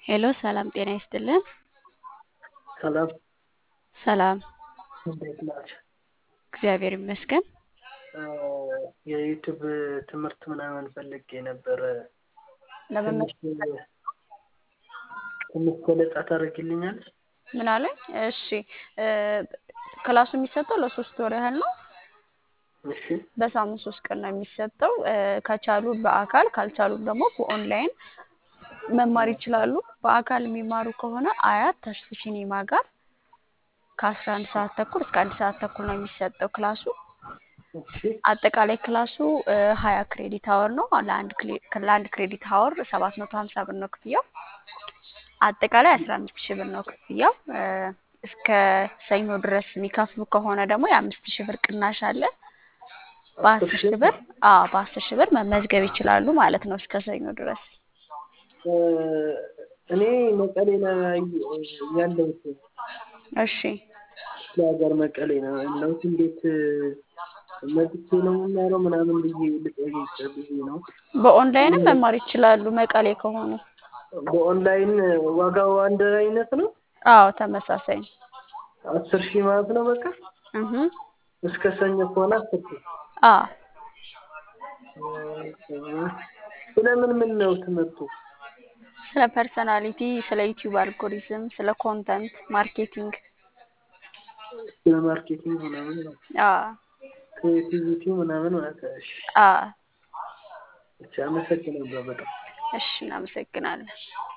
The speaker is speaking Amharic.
ሄሎ ሰላም ጤና ይስጥልን። ሰላም ሰላም እንዴት ናቸው? እግዚአብሔር ይመስገን። የዩቱብ ትምህርት ምናምን ፈልጌ ነበረ። ለመመ ትንሽ ትንሽ ገለጻ ታደርጊልኛለሽ? ምን አለኝ? እሺ እ ክላሱ የሚሰጠው ለሶስት ወር ያህል ነው። እሺ በሳምንት ሶስት ቀን ነው የሚሰጠው። እ ከቻሉ በአካል ካልቻሉም ደግሞ በኦንላይን መማር ይችላሉ። በአካል የሚማሩ ከሆነ አያት ተስፉ ሲኒማ ጋር ከአስራ አንድ ሰዓት ተኩል እስከ አንድ ሰዓት ተኩል ነው የሚሰጠው ክላሱ። እሺ አጠቃላይ ክላሱ ሀያ ክሬዲት አወር ነው። ለአንድ ክሌ- ለአንድ ክሬዲት አወር ሰባት መቶ ሀምሳ ብር ነው ክፍያው። አጠቃላይ አስራ አምስት ሺህ ብር ነው ክፍያው። እ እስከ ሰኞ ድረስ የሚከፍሉ ከሆነ ደግሞ የአምስት ሺህ ብር ቅናሽ አለ። በአስር ሺህ ብር አዎ በአስር ሺህ ብር መመዝገብ ይችላሉ ማለት ነው እስከ ሰኞ ድረስ። እ እኔ መቀሌ ነው ያለሁት። እሺ ለሀገር መቀሌ ነው ያለሁት። እንዴት መጥቼ ነው የምማረው ምናምን ብዬ ልጠይቅ ብዬ ነው። በኦንላይንም መማር ይችላሉ መቀሌ ከሆኑ። በኦንላይን ዋጋው አንድ አይነት ነው? አዎ ተመሳሳይ ነው። አስር ሺህ ማለት ነው በቃ እህ እስከ ሰኞ ከሆነ አስር ሺህ አዎ ስለምን ምን ነው ትምህርቱ? ስለ ፐርሰናሊቲ፣ ስለ ዩቲዩብ አልጎሪዝም፣ ስለ ኮንተንት ማርኬቲንግ ስለ ማርኬቲንግ ምናምን ነው። አዎ ክሬቲቪቲ ምናምን ማለት ነው። እሺ አዎ ብቻ አመሰግናለሁ በጣም። እሺ እናመሰግናለን።